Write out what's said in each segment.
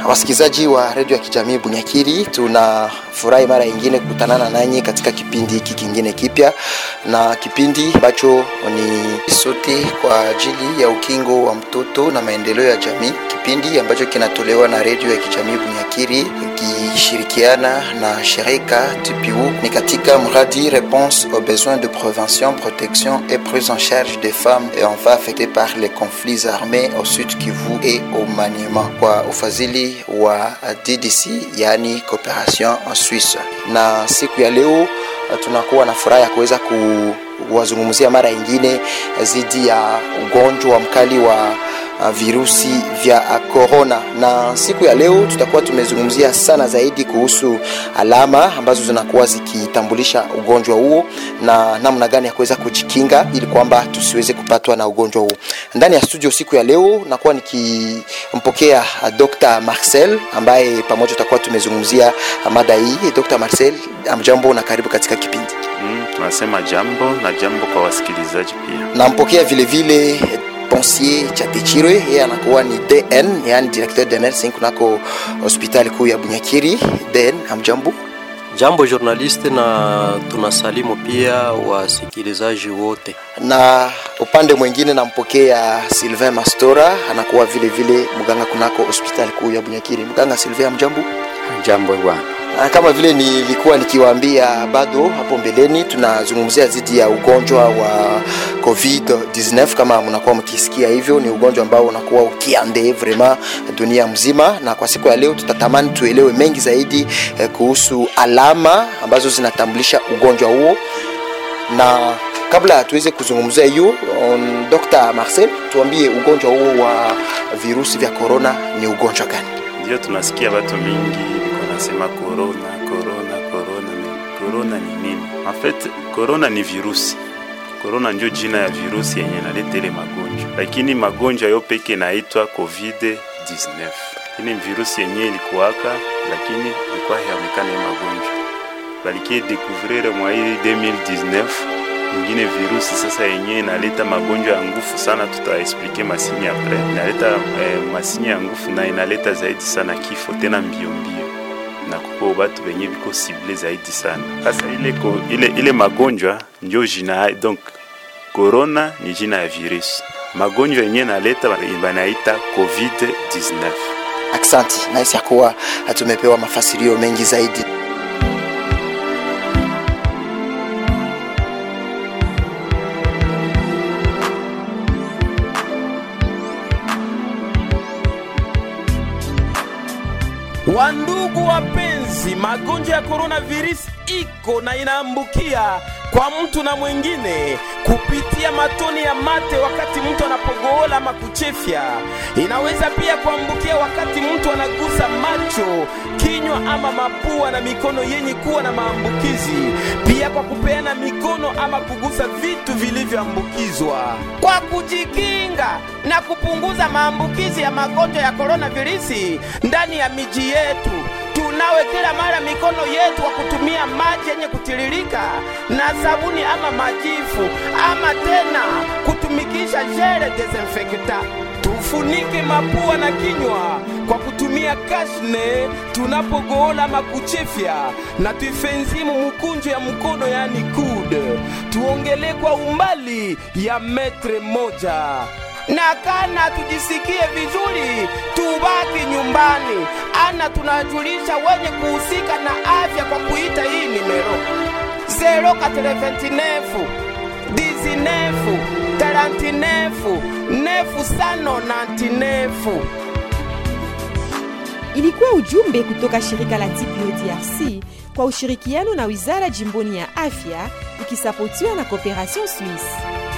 wasikilizaji wa redio ya kijamii Bunyakiri, tunafurahi mara nyingine kukutanana nanyi katika kipindi hiki kingine kipya, na kipindi ambacho ni sote kwa ajili ya ukingo wa mtoto na maendeleo ya jamii, kipindi ambacho kinatolewa na redio ya kijamii Bunyakiri ikishirikiana na shirika TPU, ni katika mradi Réponse aux besoins de prévention, protection et prise en charge des femmes et enfants affectés par les conflits armés au Sud Kivu et au Maniema kwa ufadhili wa DDC, yani Cooperation en Suisse. Na siku ya leo tunakuwa na furaha ya kuweza kuwazungumzia mara nyingine dhidi ya ugonjwa mkali wa virusi vya corona, na siku ya leo tutakuwa tumezungumzia sana zaidi kuhusu alama ambazo zinakuwa zikitambulisha ugonjwa huo na namna gani ya kuweza kujikinga ili kwamba tusiweze kupatwa na ugonjwa huo. Ndani ya studio siku ya leo nakuwa nikimpokea Dr. Marcel ambaye pamoja tutakuwa tumezungumzia mada hii. Dr. Marcel, amjambo na karibu katika kipindi. Mm, tunasema jambo na jambo kwa wasikilizaji pia. Nampokea vile vile Ponsier Chatechirwe, yeye anakuwa ni DN, yani directeur de nursing kunako hospitali kuu ya Bunyakiri. DN, hamjambo? Jambo journaliste, na tunasalimu pia wasikilizaji wote. Na upande mwingine nampokea Sylvain Mastora, anakuwa vile vile mganga kunako hospitali kuu ya Bunyakiri. Mganga Sylvain, hamjambo? Jambo bwana. Kama vile nilikuwa nikiwaambia bado hapo mbeleni, tunazungumzia dhidi ya ugonjwa wa COVID-19. Kama mnakuwa mkisikia hivyo, ni ugonjwa ambao unakuwa ukiande vraiment dunia mzima, na kwa siku ya leo tutatamani tuelewe mengi zaidi eh, kuhusu alama ambazo zinatambulisha ugonjwa huo, na kabla tuweze kuzungumzia hiyo, um, Dr. Marcel, tuambie ugonjwa huo wa virusi vya corona ni ugonjwa gani? Ndio tunasikia watu mingi wanasema corona, corona, corona. Corona ni nini? En fait, corona ni virusi. Corona ndio jina ya virusi yenye inaleta ile magonjwa, lakini magonjwa yo peke naitwa COVID-19. Ini virusi yenye ilikuwaka, lakini ilikuwa haionekana magonjwa, balikie découvrir mwa hii 2019 ingine virusi sasa yenye inaleta magonjwa ya nguvu sana, tutaexplike masini apres. Inaleta eh, masini ya nguvu na inaleta zaidi sana kifo tena mbio mbio, na kuko batu benye biko sible zaidi sana. Sasa ile, ko, ile, ile magonjwa ndio jina donc corona ni jina ya virusi, magonjwa yenye naleta banaita COVID-19. Aksanti, nahisi ya kuwa tumepewa mafasirio mengi zaidi. Wandugu wapenzi, magonjwa ya coronavirus iko na inaambukia kwa mtu na mwingine kupitia matoni ya mate wakati mtu anapogoola ama kuchefya. Inaweza pia kuambukia wakati mtu anagusa macho, kinywa ama mapua na mikono yenye kuwa na maambukizi, pia kwa kupeana mikono ama kugusa vitu vilivyoambukizwa. Kwa kujikinga na kupunguza maambukizi ya magonjwa ya coronavirus ndani ya miji yetu tunawe kila mara mikono yetu kwa kutumia maji yenye kutiririka na sabuni ama majifu ama tena kutumikisha jele desinfekta. Tufunike mapua na kinywa kwa kutumia kashne tunapogoola ama kuchefya, na tuifenzimu mukunjo ya mkono yani kude, tuongele kwa umbali ya metre moja na kana tujisikie vizuri, tubaki nyumbani. Ana tunajulisha wenye kuhusika na afya kwa kuita hii nimero 0429 19 39 nefu sano nantinefu. Ilikuwa ujumbe kutoka shirika la TPO DRC kwa ushirikiano na wizara jimboni ya afya ikisapotiwa na Cooperation Suisse.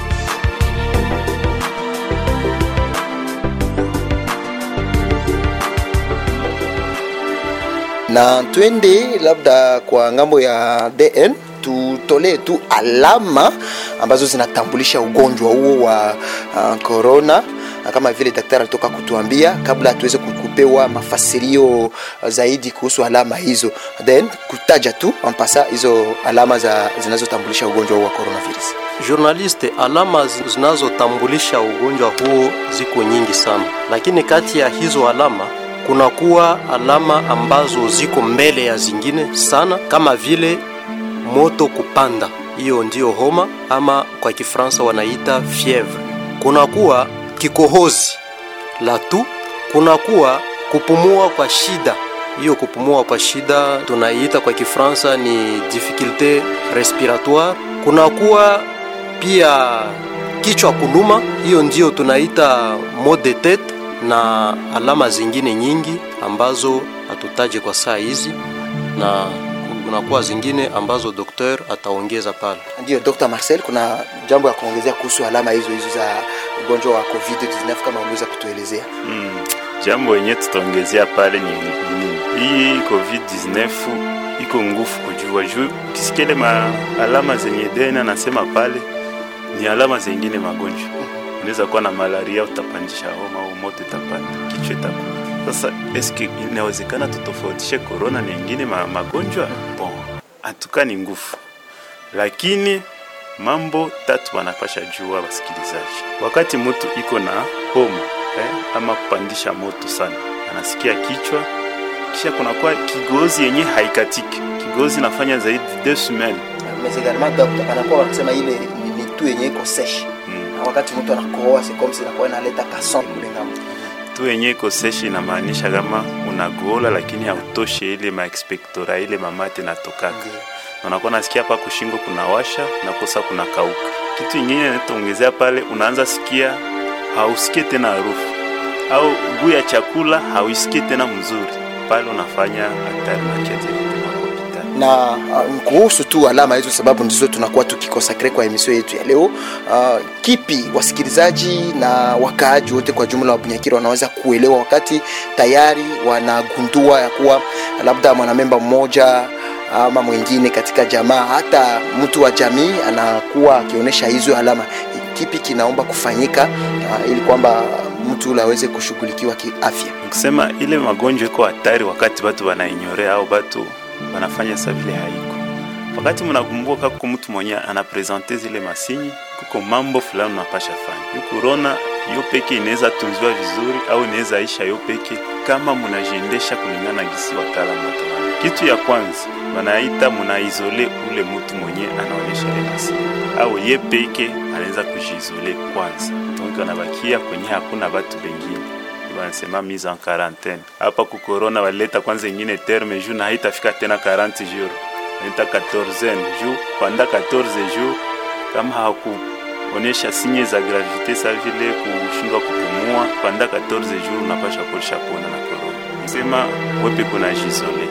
na twende labda kwa ngambo ya DN tutolee tu alama ambazo zinatambulisha ugonjwa huo wa corona uh, kama vile daktari alitoka kutuambia kabla tuweze kupewa mafasirio zaidi kuhusu alama hizo, then kutaja tu ampasa hizo alama za zinazotambulisha ugonjwa huo wa coronavirus. Journaliste, alama zinazotambulisha ugonjwa huo ziko nyingi sana, lakini kati ya hizo alama kunakuwa alama ambazo ziko mbele ya zingine sana, kama vile moto kupanda, hiyo ndiyo homa ama kwa Kifaransa wanaita fievre. Kunakuwa kikohozi la tu, kunakuwa kupumua kwa shida hiyo kupumua kwa shida tunaiita kwa Kifaransa ni difficulte respiratoire. Kunakuwa pia kichwa kuluma, hiyo ndio tunaita maux de tete, na alama zingine nyingi ambazo hatutaje kwa saa hizi, na kunakuwa zingine ambazo dokter ataongeza pale. Ndio Dr. Marcel, kuna jambo ya kuongezea kuhusu alama hizo hizo za ugonjwa wa COVID-19 kama unaweza kutuelezea? Mm, jambo yenye tutaongezea pale ni nini? Hii COVID-19 iko ngufu kujua juu kisikele ma alama zenye dena nasema pale ni alama zengine magonjwa. Unaweza kuwa na malaria, utapandisha homa au moto itapanda, kichwa itakuwa. Sasa eske inawezekana tutofautishe corona na ingine ma, magonjwa? Bon, atuka ni ngufu, lakini mambo tatu wanapasha jua wasikilizaji. Wakati mtu iko na homa eh, ama kupandisha moto sana, anasikia kichwa, kisha kunakuwa kigozi yenye haikatiki, kigozi nafanya zaidi deux semaines Mais également docteur, panakuwa wanasema ile ni, ni tu yenye iko sesh mm. na wakati mtu anakohoa c'est comme si inakuwa inaleta kason kule ngambo. tu yenye iko seshi inamaanisha kama unagola lakini hautoshe ile maexpectora ile mamate natokaka na unakuwa nasikia hapa kushingo kuna washa nakosa kuna kauka. Kitu ingine nataongezea pale, unaanza sikia hausikie tena harufu au guu ya chakula hauisikie tena mzuri, pale unafanya hatari na kiajeritema hospitali. na uh, kuhusu tu alama hizo, sababu ndizo tunakuwa tukikonsakre kwa emisio yetu ya leo. Uh, kipi wasikilizaji na wakaaji wote kwa jumla wa Bunyakiri wanaweza kuelewa wakati tayari wanagundua ya kuwa labda mwanamemba mmoja ama mwingine katika jamaa, hata mtu wa jamii anakuwa akionyesha hizo alama, kipi kinaomba kufanyika uh, ili kwamba mtu ule aweze kushughulikiwa kiafya? Nikisema ile magonjwa iko hatari wakati watu wanainyorea au watu wanafanya sa vile haiko. Wakati mnakumbuka kuko mtu mwenye anapresente zile masinyi, kuko mambo fulani unapasha fanya. Yu corona yo peke inaweza tunziwa vizuri au inaweza isha yo peke kama munajiendesha kulingana gisi wataalamu watawana. Kitu ya kwanza wanaita munaizole ule mtu mwenye anaonyesha ile masinyi au ye peke anaweza kujiizole kwanza, donc anabakia kwenye hakuna watu wengine wanasema mise en quarantaine. Hapa ku corona walileta kwanza ingine terme juu na haitafika tena 40 jours, inaita 14 jours. Panda 14 jours kama hakuonyesha sinye za gravite sa vile kushindwa kupumua, panda 14 jours unapasha kuisha pona na corona. Sema wepe kuna jisole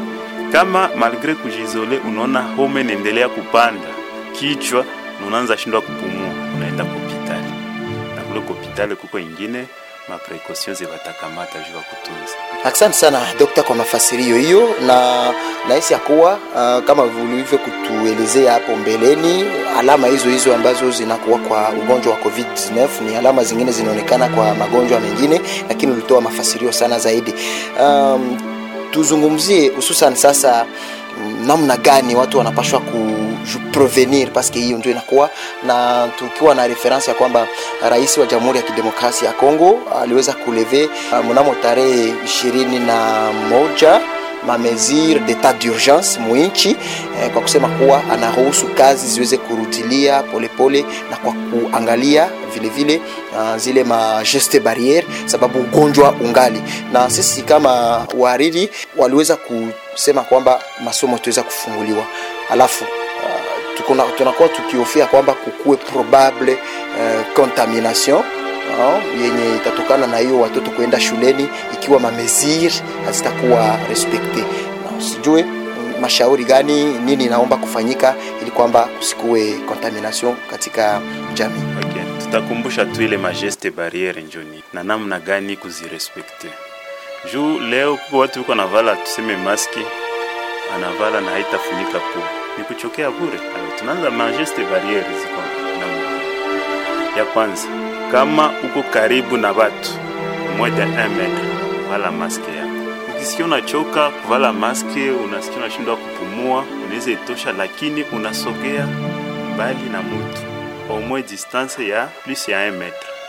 kama malgre kujizole, unaona homa inaendelea kupanda kichwa na unaanza shindwa kupumua, unaenda hospitali na kule hospitali kuko ingine maprekaution zibatakamata juu ya kutunza. Asante sana dokta kwa mafasirio hiyo, na nahisi ya kuwa uh, kama ulivyo kutuelezea hapo mbeleni, alama hizo hizo ambazo zinakuwa kwa ugonjwa wa COVID-19 ni alama zingine zinaonekana kwa magonjwa mengine, lakini ulitoa mafasirio sana zaidi. Um, tuzungumzie hususan sasa mm, namna gani watu wanapashwa kuprevenir paske hiyo ndio inakuwa na tukiwa na reference ya kwamba rais wa Jamhuri ya Kidemokrasia ya Kongo aliweza kuleve uh, mnamo tarehe ishirini na moja mamesure d'etat d'urgence mwinchi eh, kwa kusema kuwa anaruhusu kazi ziweze kurudilia polepole na kwa kuangalia vile vile uh, zile ma geste barriere sababu ugonjwa ungali na sisi kama wahariri waliweza kusema kwamba masomo tuweza kufunguliwa alafu uh, tukuna, tunakuwa tukihofia kwamba kukuwe probable uh, contamination uh, yenye itatokana na hiyo watoto kuenda shuleni ikiwa mamesire hazitakuwa respekte na sijue mm, mashauri gani nini inaomba kufanyika ili kwamba kusikuwe contamination katika jamii Okay. Tutakumbusha tu ile mageste barriere njoni na namna gani kuzirespekte. Juu leo kuko watu wiko navala tuseme maski anavala na haitafunika pua, ni kuchokea bure. Alors, tunaanza mageste barriere ziko namna gani? ya kwanza, kama uko karibu na watu moins de 1 metre, vala maske yako. Ukisikia unachoka kuvala maske, unasikia unashindwa kupumua, unaweza itosha, lakini unasogea mbali na mtu au moins distance ya plus ya 1 metre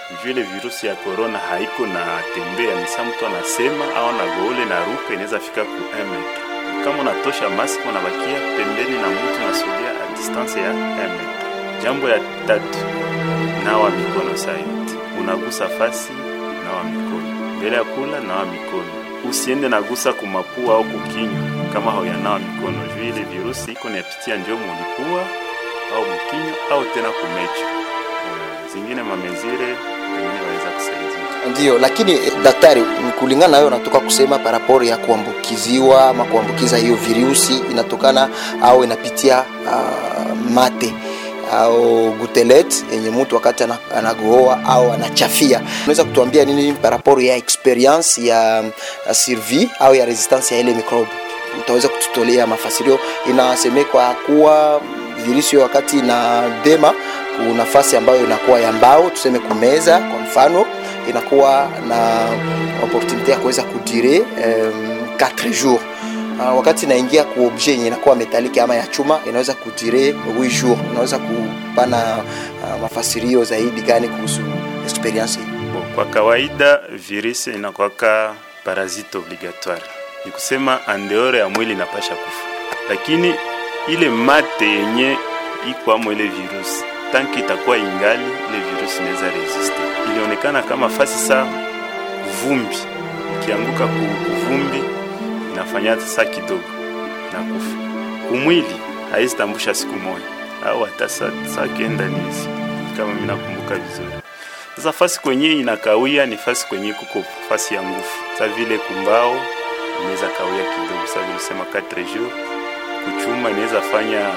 juu ile virusi ya corona haiko na tembea, ni saa mtu anasema au anagoole na ruka inaweza fika ku 1 metre. Kama unatosha maski unabakia pembeni na mtu unasogea a distance ya 1 metre. Jambo ya tatu, nawa mikono saa yote, unagusa fasi, nawa mikono mbele ya kula, nawa mikono. Usiende nagusa kumapua au kukinywa kama hauyanawa mikono, juu ile virusi iko napitia njo mulipua au mkinywa au tena kumecho. Uh, zingine mamezire wengine waweza kusaidia Ndiyo, lakini eh, daktari, ni kulingana na wewe unatoka kusema paraporo ya kuambukiziwa ama kuambukiza hiyo virusi inatokana au inapitia uh, mate au gutelet yenye mtu wakati ana- anagohoa au anachafia. Unaweza kutuambia nini paraporo ya experience ya, ya survie au ya resistance ya ile microbe? Utaweza kututolea mafasirio? Inasemekwa kuwa virusi hiyo wakati na dema ku nafasi ambayo inakuwa ya mbao, tuseme kumeza kwa mfano, inakuwa na opportunité ya kuweza kudire um, 4 jours Uh, wakati inaingia ku objet yenye inakuwa metalike ama ya chuma inaweza kudire 8 jours. Unaweza kupana uh, mafasirio zaidi gani kuhusu experience hii? Bo, kwa kawaida virusi inakwaka parasite obligatoire, ni kusema andeore ya mwili inapasha kufa, lakini ile mate yenye ikwamo ile virusi tanki itakuwa ingali ile virusi inaweza resiste. Ilionekana kama fasi saa vumbi ikianguka ku kuvumbi inafanya saa kidogo na kufa kumwili, haizitambusha siku moja au hata saa saa kenda ni hizi, kama mimi nakumbuka vizuri. Sasa fasi kwenye inakawia ni fasi kwenye kuko fasi ya nguvu, sa vile kumbao inaweza kawia kidogo, sa vile sema 4 jours. Kuchuma inaweza fanya 9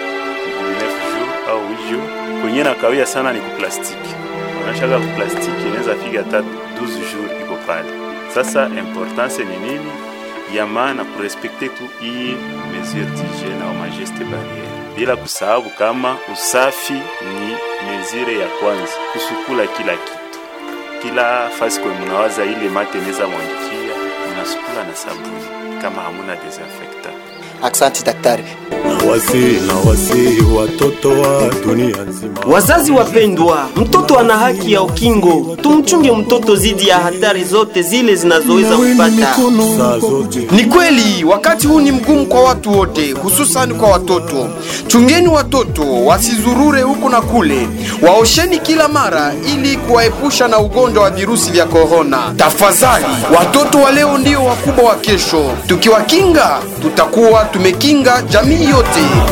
jours au 8 jours. Kwenye nakawia sana ni kuplastiki, wanashaka kuplastiki inaweza fika hata 12 jours iko pale. Sasa importance ni nini? ya maana kurespekte tu hii mesure d'hygiene au mageste barriere, bila kusahau kama usafi ni mesure ya kwanza, kusukula kila kitu, kila fasi kwe mnawaza ile mate inaweza mwangikia, mnasukula na sabuni kama hamuna desinfectant. Aksanti daktari. Nawasi nawasi watoto wa dunia nzima. Wazazi wapendwa, mtoto ana haki ya ukingo. Tumchunge mtoto dhidi ya hatari zote zile zinazoweza kupata. Saa zote Ni kweli wakati huu ni mgumu kwa watu wote, hususan kwa watoto. Chungeni watoto wasizurure huku na kule, waosheni kila mara ili kuwaepusha na ugonjwa wa virusi vya korona. Tafadhali, watoto wa leo ndio wakubwa wa kesho. Tukiwakinga, tutakuwa tumekinga jamii yote.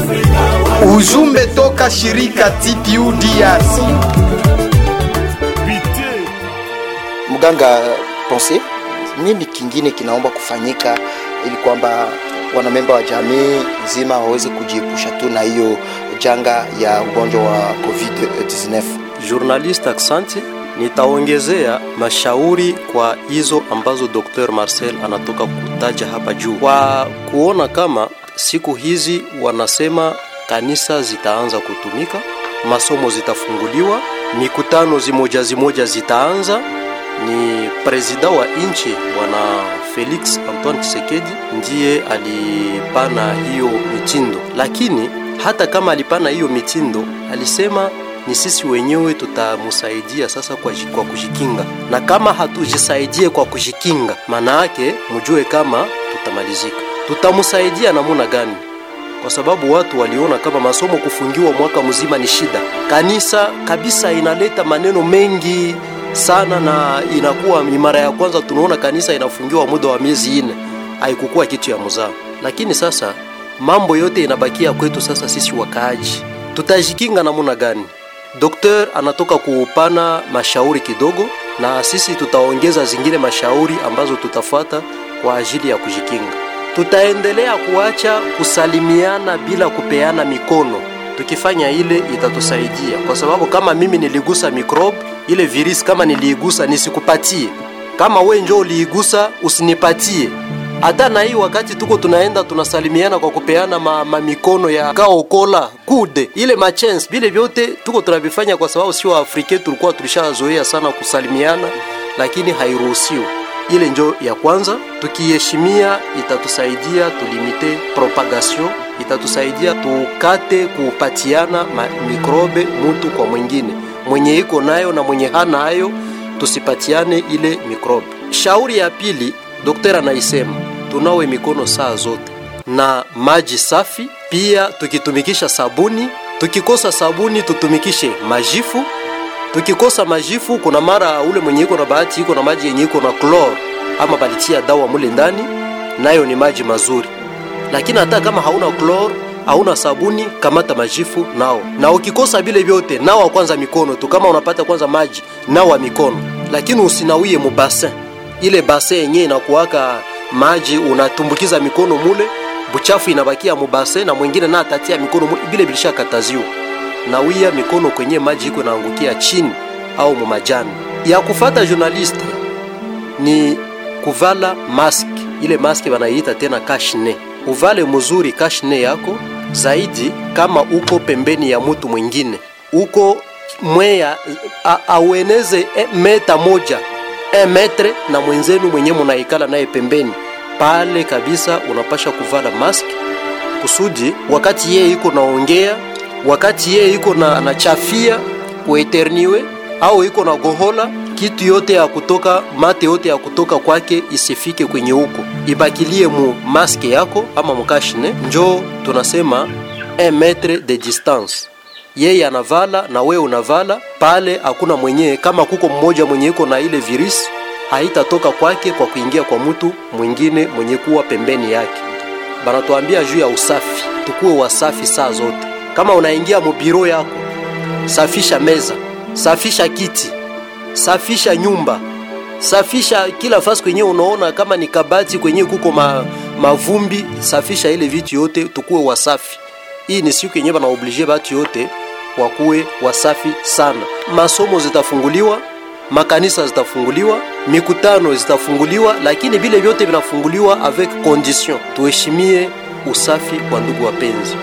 Ujumbe toka shirika TPU DRC. Mganga Ponce, nini kingine kinaomba kufanyika ili kwamba wanamemba wa jamii nzima waweze kujiepusha tu na hiyo janga ya ugonjwa wa COVID-19? Journalist Aksanti, nitaongezea mashauri kwa hizo ambazo Dr. Marcel anatoka kutaja hapa juu, kwa kuona kama siku hizi wanasema kanisa zitaanza kutumika, masomo zitafunguliwa, mikutano zimoja zimoja zitaanza. Ni presida wa nchi bwana Felix Antoine Tshisekedi ndiye alipana hiyo mitindo, lakini hata kama alipana hiyo mitindo, alisema ni sisi wenyewe tutamsaidia sasa kwa, ji- kwa kujikinga, na kama hatujisaidie kwa kujikinga, maana yake mjue kama tutamalizika. Tutamsaidia namuna gani? Kwa sababu watu waliona kama masomo kufungiwa mwaka mzima ni shida. Kanisa kabisa inaleta maneno mengi sana, na inakuwa ni mara ya kwanza tunaona kanisa inafungiwa muda wa miezi ine, haikukuwa kitu ya mzaa. Lakini sasa mambo yote inabakia kwetu sasa sisi wakaaji, tutajikinga namuna gani? Dokter anatoka kuupana mashauri kidogo, na sisi tutaongeza zingine mashauri ambazo tutafuata kwa ajili ya kujikinga. Tutaendelea kuacha kusalimiana bila kupeana mikono. Tukifanya ile itatusaidia, kwa sababu kama mimi niligusa microbe ile virus, kama niliigusa nisikupatie, kama we njo uliigusa usinipatie hata na hii wakati tuko tunaenda tunasalimiana kwa kupeana ma, ma mikono ya kaokola kude ile machance vile vyote tuko tunavifanya kwa sababu sio Afrika tulikuwa tulishazoea sana kusalimiana, lakini hairuhusiwi. Ile njo ya kwanza, tukiheshimia itatusaidia tulimite propagation, itatusaidia tukate kupatiana ma mikrobe mutu kwa mwingine. mwenye iko nayo na mwenye hana hayo tusipatiane ile mikrobe. Shauri ya pili, daktari anaisema tunawe mikono saa zote na maji safi, pia tukitumikisha sabuni. Tukikosa sabuni tutumikishe majifu. Tukikosa majifu, kuna mara ule mwenye iko na bahati iko na maji yenye iko na klor ama balitia dawa mule ndani, nayo ni maji mazuri. Lakini hata kama hauna klor hauna sabuni, kamata majifu nao. Na ukikosa vile vyote, nawa kwanza mikono tu. Kama unapata kwanza maji, nawa mikono, lakini usinawie mubasin. Ile basin yenyewe inakuwaka maji, unatumbukiza mikono mule, buchafu inabakia mubasin, na mwingine na atatia mikono mule, vile vilishakataziwa. Nawia mikono kwenye maji iko naangukia chini au mumajani. Ya kufata journaliste ni kuvala mask, ile mask wanaiita tena kashne. Uvale mzuri kashne yako zaidi kama uko pembeni ya mtu mwingine, uko mweya aueneze e, meta moja e metre na mwenzenu mwenye munaikala naye pembeni pale kabisa, unapasha kuvala mask kusudi wakati yeye iko naongea, wakati yeye iko na anachafia kueterniwe au iko na gohola kitu yote ya kutoka mate yote ya kutoka kwake isifike kwenye huko, ibakilie mu maske yako ama mukashine. Njo tunasema un metre de distance, yeye anavala na wewe unavala pale. Hakuna mwenye kama kuko mmoja mwenye iko na ile virus haitatoka kwake kwa kuingia kwa mtu mwingine mwenye kuwa pembeni yake. Banatuambia juu ya usafi, tukuwe wasafi saa zote. Kama unaingia mubiro yako, safisha meza, safisha kiti safisha nyumba, safisha kila fasi kwenye unaona kama ni kabati kwenye kuko ma, mavumbi, safisha ile vitu yote, tukuwe wasafi. Hii ni siku yenyewe bana oblige batu yote wakuwe wasafi sana. Masomo zitafunguliwa, makanisa zitafunguliwa, mikutano zitafunguliwa, lakini vile vyote vinafunguliwa avec condition. Tuheshimie usafi wa ndugu wapenzi.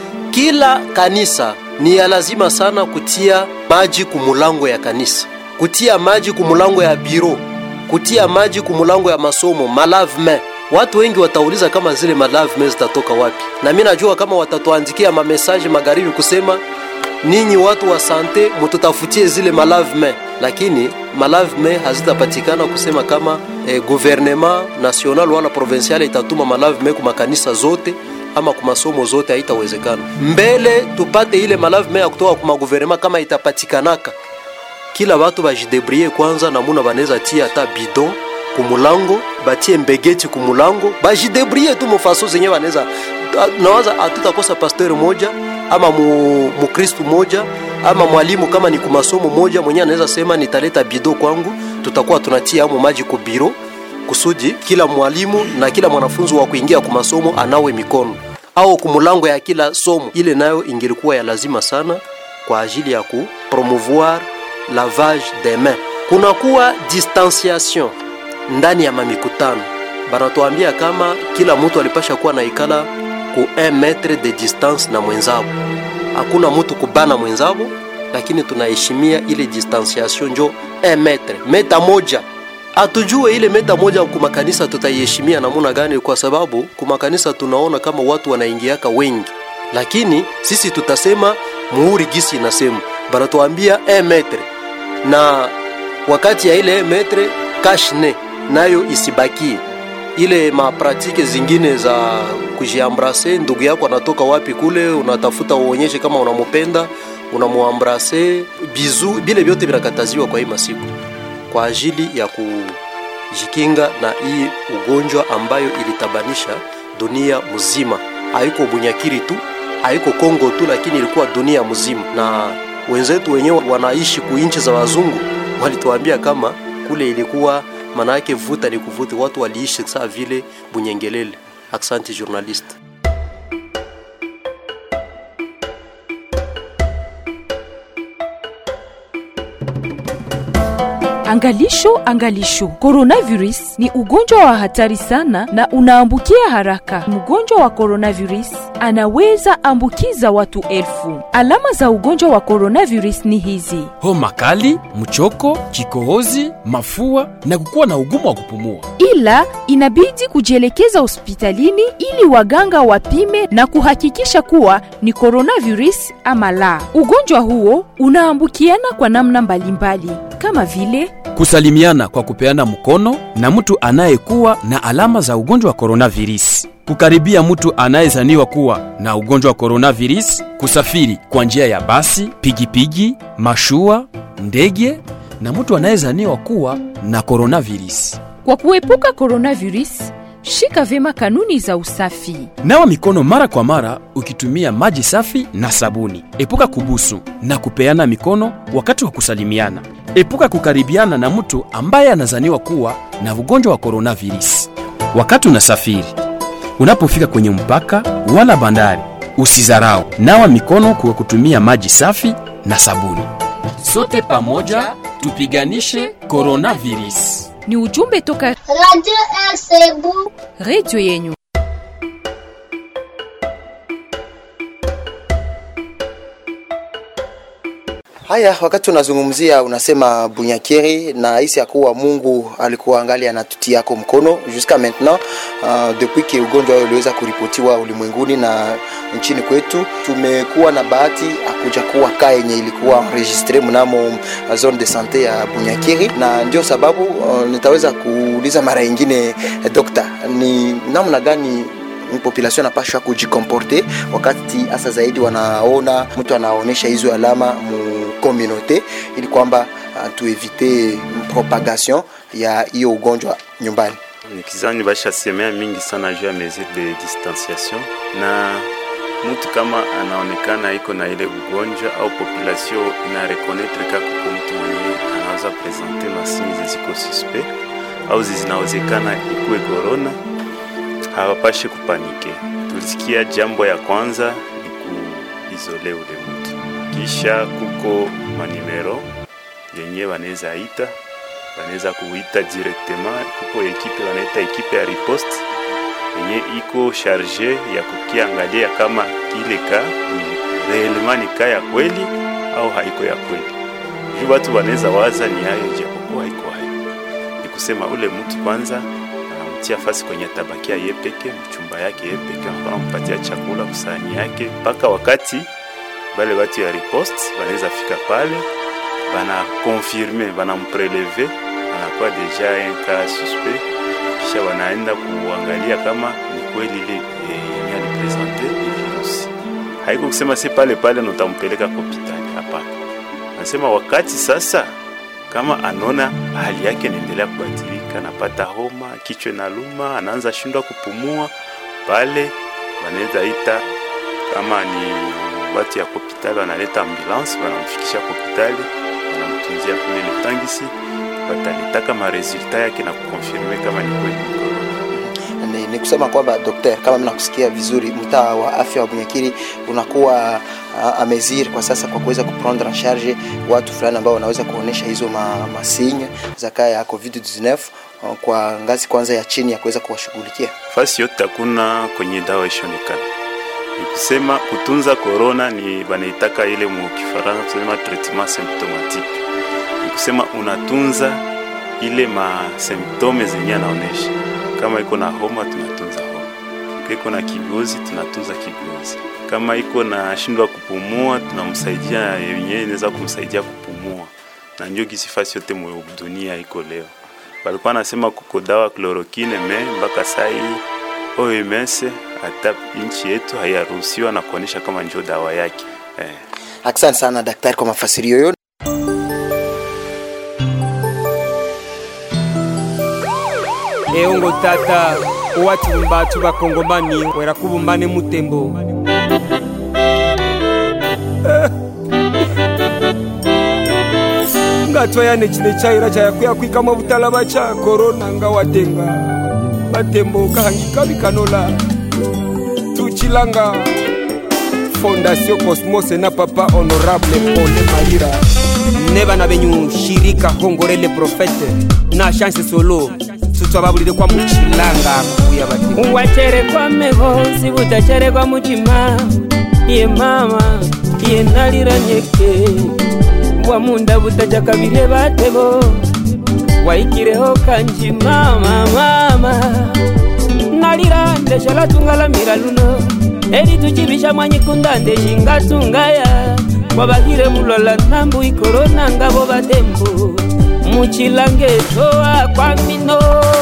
Kila kanisa ni ya lazima sana kutia maji kumulango ya kanisa kutia maji kumulango ya biro, kutia maji kumulango ya masomo, malavme. Watu wengi watauliza kama zile malavme zitatoka wapi, na mimi najua kama watatuandikia mamesaje magharibi kusema ninyi watu wa sante mututafutie zile malavme, lakini malavme hazitapatikana kusema kama eh, gouvernement national wala provincial itatuma malavme ku makanisa zote ama ku masomo zote, haitawezekana. Mbele tupate ile malavme ya kutoka ku magouvernement kama itapatikanaka kila watu bajidebrie kwanza, namuna banaweza tia hata bidon kumulango, batie mbegeti kumulango, bajidebrie tu mufaso zenye banaweza. Nawaza hatutakosa pasteur moja ama mu, mukristu moja ama mwalimu kama ni kumasomo moja mwenye anaweza sema nitaleta bido kwangu, tutakuwa tunatia amo maji ku biro kusudi kila mwalimu na kila mwanafunzi wa kuingia kumasomo anawe mikono au kumulango ya kila somo. Ile nayo ingilikuwa ya lazima sana kwa ajili ya kupromouvoir lavage des mains. Kunakuwa distanciation ndani ya mamikutano, banatuambia kama kila mtu alipasha kuwa naikala ku 1 metre de distance na mwenzabo. Hakuna mtu kubana mwenzabo, lakini tunaheshimia ile distanciation, njo 1 metre, meta moja. Atujue ile meta moja kumakanisa tutaiheshimia namuna gani? Kwa sababu kumakanisa tunaona kama watu wanaingiaka wengi, lakini sisi tutasema muhuri gisi inasema, banatuambia 1 metre na wakati ya ile metre kashne nayo isibakie ile mapratike zingine za kujiambrase. Ndugu yako anatoka wapi kule, unatafuta uonyeshe kama unamupenda, unamuambrase bizu, vile vyote vinakataziwa kwa hii masiku kwa ajili ya kujikinga na hii ugonjwa ambayo ilitabanisha dunia mzima. Haiko Bunyakiri tu, haiko Kongo tu, lakini ilikuwa dunia mzima na wenzetu wenyewe wanaishi kuinchi za wazungu walituambia kama kule ilikuwa maana yake vuta ni kuvuta, watu waliishi saa vile bunyengelele. Asante journaliste. Angalisho, angalisho, coronavirus ni ugonjwa wa hatari sana na unaambukia haraka. Mgonjwa wa coronavirus anaweza ambukiza watu elfu. Alama za ugonjwa wa coronavirus ni hizi: homa kali, mchoko, kikohozi, mafua na kukuwa na ugumu wa kupumua. ila inabidi kujielekeza hospitalini ili waganga wapime na kuhakikisha kuwa ni coronavirus ama la. Ugonjwa huo unaambukiana kwa namna mbalimbali kama vile Kusalimiana kwa kupeana mkono na mtu anayekuwa na alama za ugonjwa wa coronavirus. Kukaribia mtu anayezaniwa kuwa na ugonjwa wa coronavirus. Kusafiri kwa njia ya basi, pigipigi, mashua, ndege na mtu anayezaniwa kuwa na coronavirus. Kwa kuepuka coronavirus, shika vyema kanuni za usafi. Nawa mikono mara kwa mara ukitumia maji safi na sabuni. Epuka kubusu na kupeana mikono wakati wa kusalimiana. Epuka kukaribiana na mtu ambaye anazaniwa kuwa na ugonjwa wa coronavirus. Wakati unasafiri, unapofika kwenye mpaka wala bandari, usizarau. Nawa mikono kwa kutumia maji safi na sabuni. Sote pamoja tupiganishe coronavirus. Ni ujumbe toka Radio RCB. redio yenyu. Haya, wakati unazungumzia unasema Bunyakiri na hisi ya kuwa Mungu alikuwa angali anatutia yako mkono jusqu'à maintenant uh, depuis que ugonjwa huo uliweza kuripotiwa ulimwenguni na nchini kwetu, tumekuwa na bahati akuja kuwa kaa yenye ilikuwa enregistre mnamo uh, zone de sante ya Bunyakiri, na ndio sababu uh, nitaweza kuuliza mara nyingine eh, dokta, ni namna gani population anapashwa kujikomporte wakati hasa zaidi wanaona mtu anaonyesha hizo alama mu communauté ili kwamba uh, tuevite propagation ya hiyo ugonjwa nyumbani. nikizani bashasemea mingi sana juu ya mesure de distanciation na mtu kama anaonekana iko na ile ugonjwa au population ina reconnaître ka kuko mtu mwenyewe anaweza presente masini ziziko suspect au zinawezekana ikuwe corona, hawapashi kupanike. Tulisikia jambo ya kwanza ni kuizole ule mtu, kisha kuko manimero yenye wanaweza ita wanaweza kuita directement. Kuko ekipe wanaita ekipe ya riposte yenye iko charge ya kukiangalia kama ile ka ni reellement ni ka ya kweli au haiko ya kweli. Juu watu wanaweza waza ni hayo, japokuwa haiko hayo. Ni kusema ule mtu kwanza anamtia fasi kwenye tabakia ye peke mchumba yake ye peke, wanampatia chakula kusahani yake, mpaka wakati bale watu ya riposte wanaweza fika pale bana confirme bana mpreleve anakuwa deja un cas suspect, kisha wanaenda kuangalia kama ni kweli ile yenye alipresente ni virusi. Haiko kusema si pale pale nutampeleka kwa hospitali, hapana. Nasema wakati sasa kama anaona hali yake inaendelea kubadilika, anapata homa, kichwa na luma, anaanza shindwa kupumua, pale wanaweza ita kama ni watu ya hospitali, wanaleta ambulance, wanamfikisha kwa hospitali, wanamtunzia kule Lutangisi, wataleta ma resulta yake na kukonfirme kama ni kweli ni corona. Ni, ni kusema kwamba dokter, kama mimi nakusikia vizuri, mtaa wa afya wa Bunyakiri unakuwa uh, amezir kwa sasa kwa kuweza kuprendre en charge watu fulani ambao wanaweza kuonesha hizo ma, masinya za kaya ya COVID-19 uh, kwa ngazi kwanza ya chini ya kuweza kuwashughulikia. Fasi yote hakuna kwenye dawa ishonekana. Ni kusema kutunza corona ni banaitaka ile mu Kifaransa kusema traitement symptomatique. Ni kusema unatunza ile ma symptome zenye anaonesha. Kama iko na homa tunatunza homa, kama iko na kigozi tunatunza kigozi, kama iko na shindwa kupumua tunamsaidia yenyewe inaweza kumsaidia kupumua, na ndio gisi fasi yote mu dunia iko leo. Walikuwa nasema kuko dawa chloroquine me mpaka saa hii OMS hata nchi yetu haiyaruhusiwa na kuonesha kama ndio dawa yake eh. Asante sana daktari kwa mafasirio yote. eongo tata owati mbatu bakongomani wera kubumbane mutembo ngatwayane chine chaira chayakuya kwikama butalaba cha korona nga watenga batembo kahangika bikanola tuchilanga fondation cosmos na papa honorable pole maira ne bana benyu shirika hongorele profete na chance solo tutwababulire kwa muchilanga kuya bati wacherekwa mehosi butacherekwa muchima ye mama ye nalira nyeke bwamunda butajakabirye batebo waikireho kanji mama mama nalira ndeshala tungalamira luno eri tuchibisha mwanyikunda ndeshingatungaya kwabahire mulola nambu ikorona ngabo batembo muchilange toa kwa mino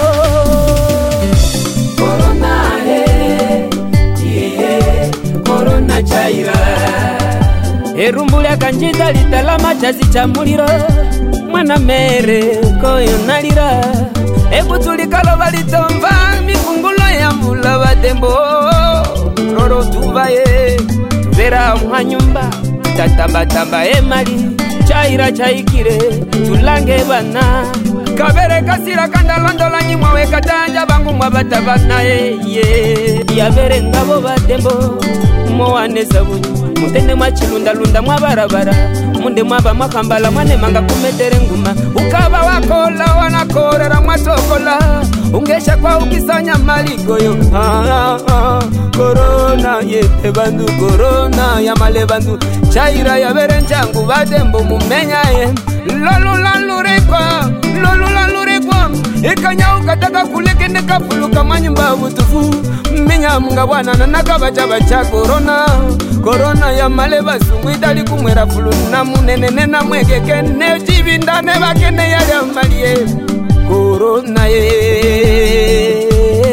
korona he iye korona chaira erumbu lyakanjita litalama chasi cha muliro mwana mere koyo nalira ekutulikalo litomva mifungulo ya mula batembo lolo tuvaye tuvera mwa nyumba tatambatamba emali chaira chaikire tulange bana kabere kasira kandalondola nyimwawe katanja bangu mwabatabanaye ye yabere ngabo batembo mowanesa bunyu mutende mwachilundalunda mwabarabara munde mwaba mwakambala mwanemanga kumetere nguma ukaba wakola wanakorera mwatokola ungesha kwa ukisanya maligoyo ah, ah, ah. korona yete bandu korona yamale bandu chaira yabere njangu batembo mumenyaye lolulalurikwa lolulalurikwa ikanyauka taka kulekende kafuluka manyumba butufu minyamunga bwanana nakabacaba cha korona korona yamale basungu idali kumwera fuluna munenene namwegeke necibindane bakene yali amalie korona ye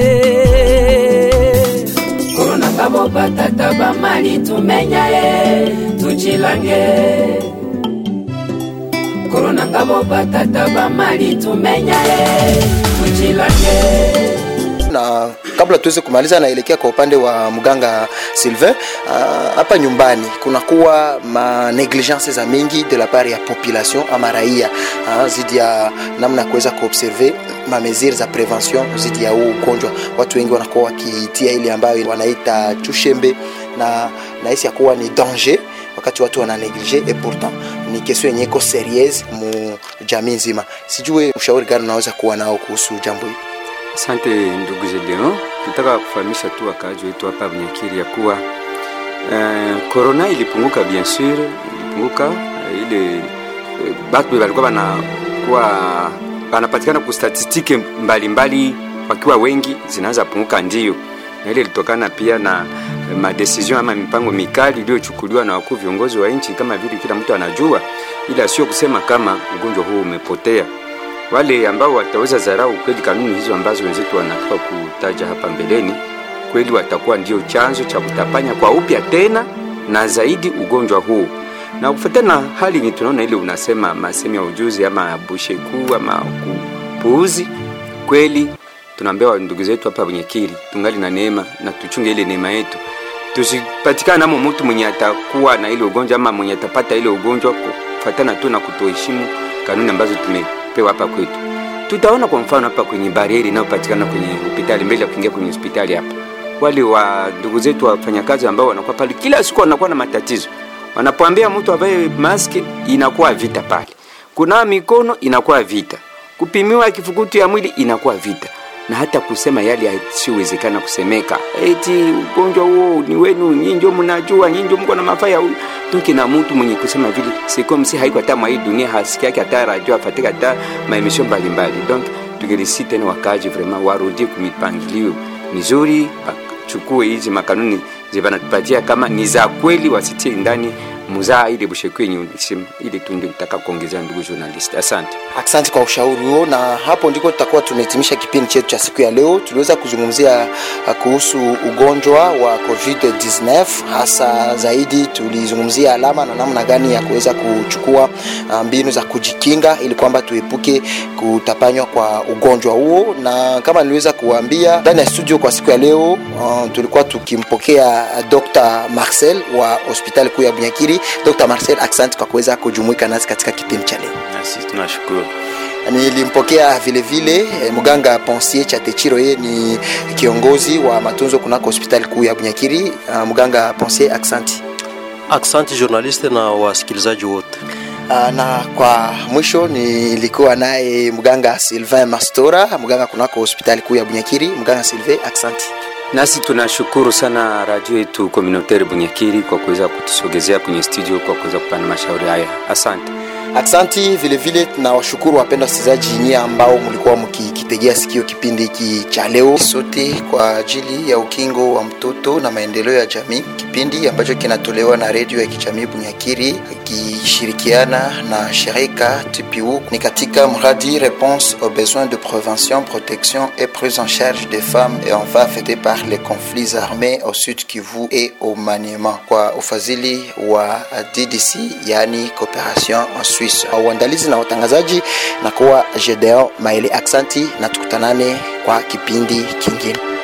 korona kabo batata bamali tumenyaye tuchilange korona ngabo batata bamali tumenyaye tuchilange na kabla tuweze kumaliza naelekea kwa upande wa mganga Sylvain uh, hapa nyumbani kunakuwa ma negligence za mingi de la part ya population ama raia uh, zidi ya namna ya kuweza kuobserve ma mesure za prevention zidi ya huu ugonjwa. Watu wengi wanakuwa wakitia ile ambayo wanaita chushembe na nahisi ya kuwa ni danger wakati watu wana neglige et pourtant ni question yenye iko serieuse mu jamii nzima. Sijue ushauri gani unaweza kuwa nao kuhusu jambo hili? Asante ndugu Gedeon, tutaka kufahamisha tu wakaaji wetu hapa Bunyakiri ya kuwa korona uh, ilipunguka bien sur, ilipunguka uh, ile uh, batu walikuwa wanakuwa wanapatikana ku statistiki mbalimbali wakiwa wengi zinaanza punguka, ndio na ile ilitokana pia na madecision ama mipango mikali iliyochukuliwa na wakuu viongozi wa nchi, kama vile kila mtu anajua, ila sio kusema kama ugonjwa huu umepotea wale ambao wataweza dharau kweli kanuni hizo ambazo wenzetu wanatoka kutaja hapa mbeleni, kweli watakuwa ndio chanzo cha kutapanya kwa upya tena na zaidi ugonjwa huu. Na kufuatana na hali yenye tunaona ile unasema masemi ya ujuzi ama busheku ama kupuuzi, kweli tunaambia ndugu zetu hapa Bunyakiri tungali na neema na tuchunge ile neema yetu, tusipatikane namo mtu mwenye atakuwa na ile ugonjwa ama mwenye atapata ile ugonjwa kufuatana tu na kutoheshimu kanuni ambazo tume pewa hapa kwetu. Tutaona kwa mfano hapa kwenye barieri inayopatikana kwenye hospitali mbele ya kuingia kwenye hospitali hapa, wale wa ndugu zetu wafanyakazi ambao wanakuwa pale kila siku wanakuwa na matatizo, wanapoambia mtu avae maski inakuwa vita pale, kunawa mikono inakuwa vita, kupimiwa kifukutu ya mwili inakuwa vita, na hata kusema yale yasiyowezekana kusemeka, eti ugonjwa huo ni wenu nyinyi, ndio mnajua, nyinyi ndio mko na mafaa ya tuki na mtu mwenye kusema vile sikomsi haiko hata mwa hii dunia hasiki yake hata radio afatika hata maemission mbalimbali. Donc tungelisi tena wakaji vraiment warudie kumipangilio mizuri, chukue hizi makanuni zibanatupatia kama ni za kweli, wasitie ndani muzaa ile busheku yenye ulisema, ili tu ndio nitaka kuongezea ndugu journalist. Asante, asante kwa ushauri huo, na hapo ndiko tutakuwa tunahitimisha kipindi chetu cha siku ya leo. Tuliweza kuzungumzia kuhusu ugonjwa wa COVID-19, hasa zaidi tulizungumzia alama na namna gani ya kuweza kuchukua mbinu za kujikinga ili kwamba tuepuke kutapanywa kwa ugonjwa huo, na kama niliweza kuwaambia ndani ya studio kwa siku ya leo uh, tulikuwa tukimpokea Dr. Marcel wa hospitali kuu ya Bunyakiri. Dr. Marcel, asante kwa kuweza kujumuika nasi katika kipindi cha leo. Nasi tunashukuru. Nilimpokea vile vile eh, mganga Pensier Chatechiro, yeye ni kiongozi wa matunzo kunako hospitali kuu ya Bunyakiri. Uh, mganga Pensier, asante. Asante journaliste na wasikilizaji wote. Uh, na kwa mwisho nilikuwa naye mganga Sylvain Mastora, mganga kunako hospitali kuu ya Bunyakiri. Mganga Sylvain, aksanti. Nasi tunashukuru sana radio yetu communautaire Bunyakiri kwa kuweza kutusogezea kwenye studio kwa kuweza kupana mashauri haya. Asante. Aksanti vilevile, tunawashukuru wapenda wasikilizaji nyie ambao mlikuwa mkikitegea sikio kipindi hiki cha leo, sote kwa ajili ya ukingo wa mtoto na maendeleo ya jamii, kipindi ambacho kinatolewa na redio ya kijamii Bunyakiri ikishirikiana na shirika TPU ni katika mradi Réponse aux besoins de prévention, protection et prise en charge des femmes et enfants affectés par les conflits armés au Sud Kivu et au Maniema kwa ufadhili wa DDC, yani Cooperation en Suisse. Uandalizi na utangazaji na kuwa Gedeon Maele. Aksanti na tukutanane kwa kipindi kingine.